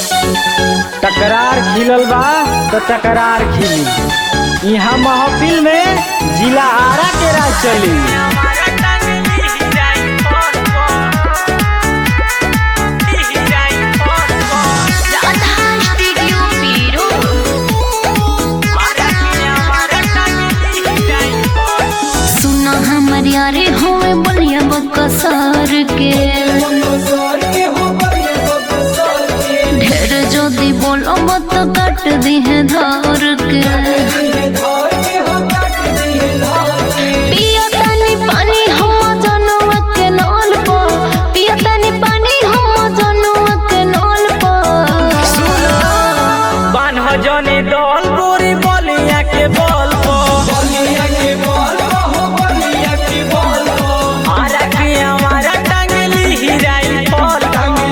टकरार खिलल बा तो टकरार खिली यहाँ महफिल में जिला आरा के राज चली राधा स्टूडियो पीरो सुना हमर यारे होए बलिया बकसर के ढेर जदी बोलो मत काट दी है धार के पिया तनी पानी हम जनवा के नल पर पिया तनी पानी हम जनवा के नल पर बान्ह जने दल गोरी बलिया के बल आरा के हमारा टांगली हिराई फल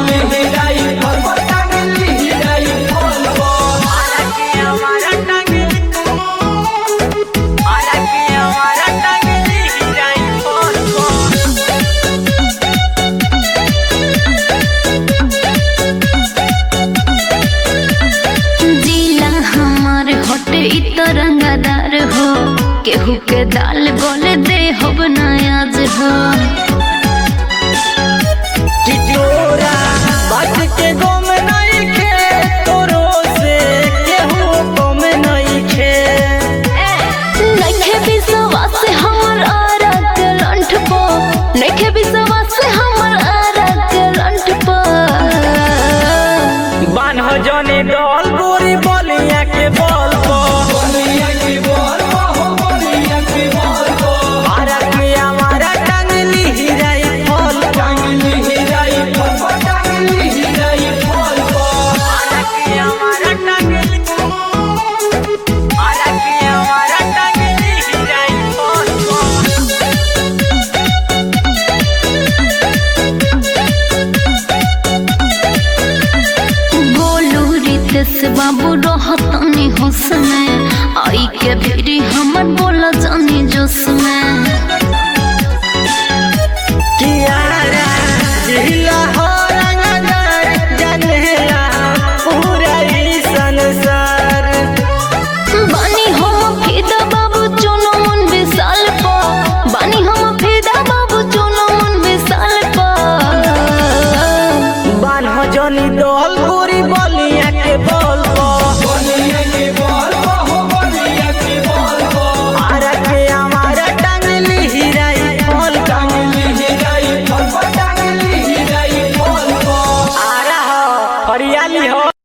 आरा के हमारा टांगली आरा के हमारा टांगली हिराई फल जिला हमार हटे इ तरंगदार हो केहू के दाल गोले दे हो बनायाज हो टिटोरा बात के गम नहीं खे तोरो से केहू गम नहीं खे नखे विश्वास हमर आरा के लंठ पो नखे विश्वास हमर आरा के लंठ पो बान्ह जने डल गोरी बलिया के बल आरा के हमारा टांगली हिराई फल आरा के हमारा टांगली आरा के हमारा टांगली हिराई फल गोलू रितेश बाबू रहतनी होश में आई के फिरी हमर बोला जानी जोश में कियारा जिला हो रंगदार जनेला पूरा ई संसार बानी हम फिदा बाबू चलो मन विशाल पा बानी हम फिदा बाबू चलो मन विशाल पा बान्ह जनी दल गोरी बलिया के बल आरा के हमारा टांगली हिराई फल आरा हो हरियाली हो